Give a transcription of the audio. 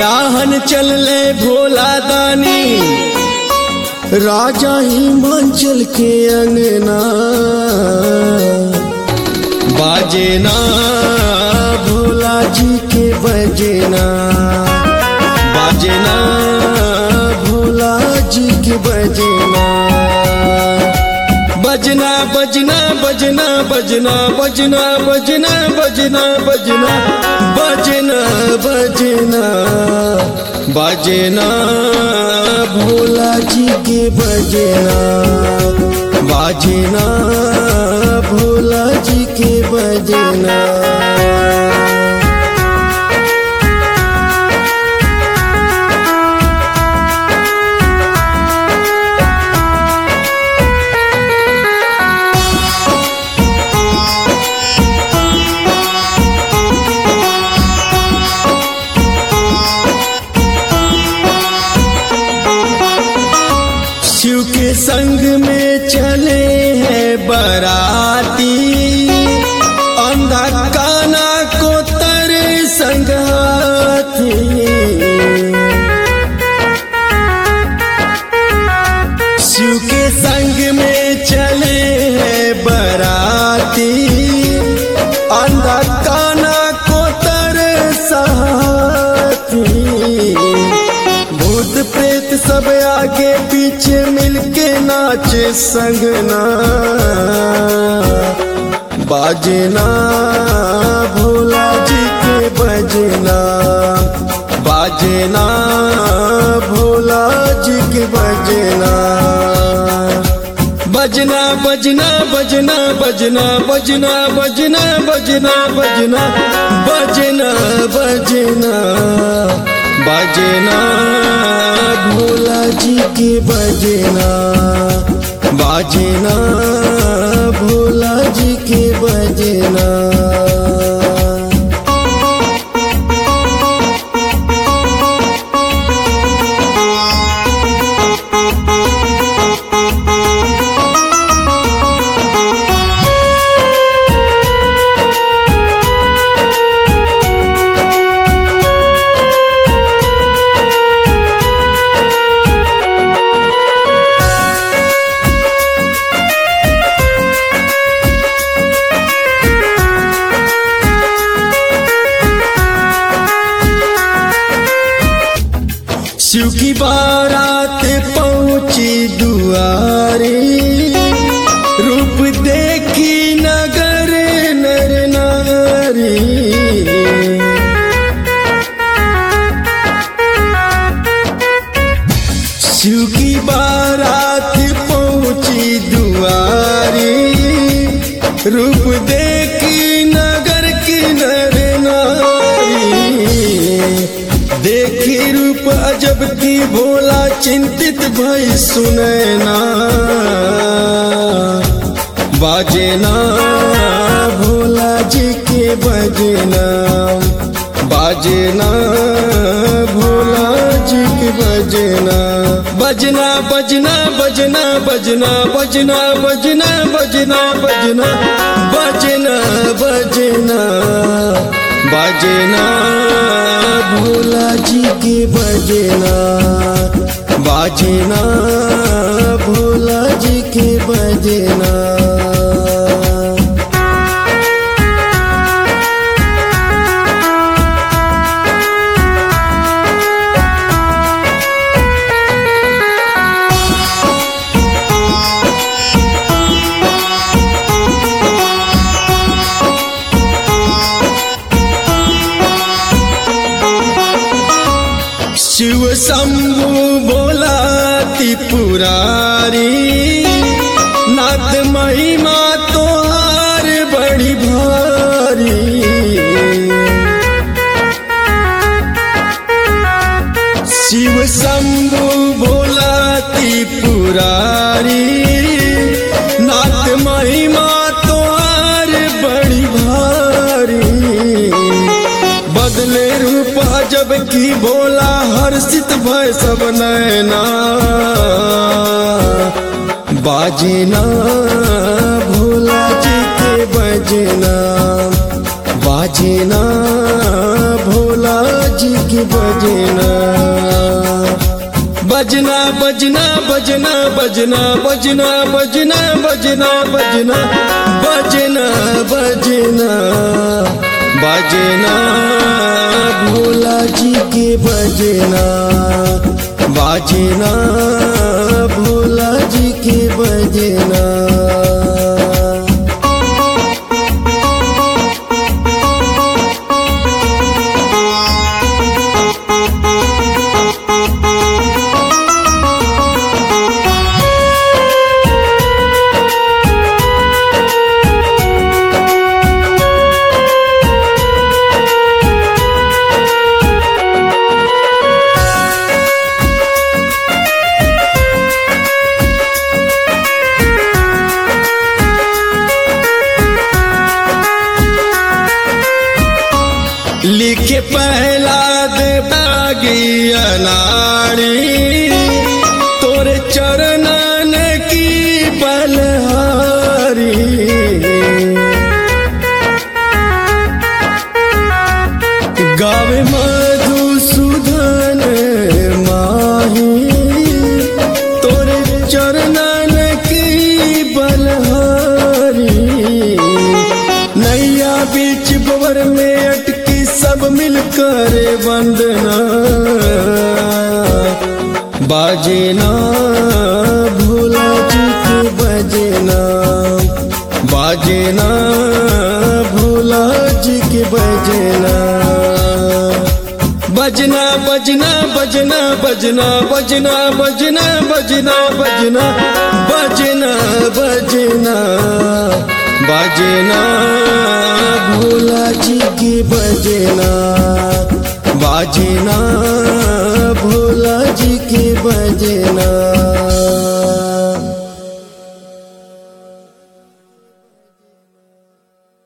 राहन चलले भोला दानी राजा हिमाचल के अंगना बाजेना भोला जी के बजना बाजेना भोला जी के बजना बजना बजना बजना बजना बजना बजना बजना बजना बजना बजना बजना भोला जी के बजना बजना भोला जी के बजना शिव के संग में चले हैं बराती अंधा काना को तर संगाती शिव के संग में चले हैं बराती अंधा काना को तर साथी भूत प्रेत सब आगे पीछे मिलके नाचे संगना बाजना भोला जी के बजना बाजना भोला जी के बजना बजना बजना बजना बजना बजना बजना बजना बजना बजना बजना बजना भोला जी के बजना बजना भोला जी के बजना शिव की बारात पहुंची दुआरे रूप देखी नगर नर नारी शिव की बारात पहुंची दुआरे रूप देखी नगर की नर नारी देखी रूप अजब की भोला चिंतित भई सुनैना बाजना भोला जी के बजना बाजना भोला जी के बजना बजना बजना बजना बजना बजना बजना बजना बजना बजना बजना बजना भोला जी के बजना बाजना भोला जी के बजना शिव शंभु बोला त्रिपुरारी नाथ महिमा तोहार बड़ी भारी शिव शंभु बोला त्रिपुरारी नाथ महिमा तोहार बड़ी भारी बदले रूप जब की भोला हर्षित भय सब नैना बाजना भोला जी के बजना बाजना भोला जी के बजना बजना बजना बजना बजना बजना बजना बजना बजना बजना बजना बजना भोला जी के बजना बाजना भोला जी के बजना लिखे पहला दे बागी अनाड़ी तोरे चरणन की बलहारी गावे मधुसूदन माही तोरे चरणन की बलहारी नैया बीच बवर में अटकी सब मिलकर वंदना बाजना भोला जी के बजना बाजना भोला जी के बजना बजना बजना बजना बजना बजना बजना बजना बजना बजना बजना बजना भोला जी के बजना बाजना